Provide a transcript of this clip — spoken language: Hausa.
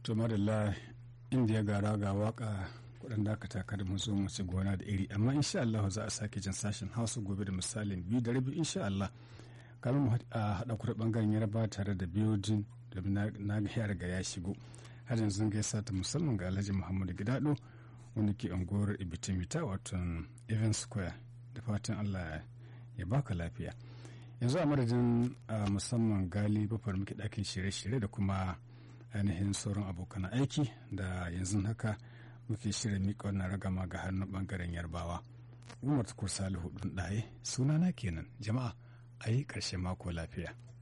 to madalla inda gara ga waka kudin dakata kada mu zo mu ci gona da iri amma insha Allah za a sake jin sashen hausa gobe da misalin biyu da rabi insha Allah kamar mu haɗa kuɗa ɓangaren yaraba tare da biyojin da na ga ya riga ya shigo har yanzu gaisa ta musamman ga alhaji muhammadu gidado wanda ke unguwar ibitimita wato event square da fatan allah ya baka lafiya yanzu a madadin musamman gali bafar muke ɗakin shirye-shirye da kuma ainihin sauran abokan aiki da yanzu haka muke shirya miƙa wannan ragama ga hannun ɓangaren yarbawa umar tukur salihu ɗin ɗaye sunana kenan jama'a a yi ƙarshen mako lafiya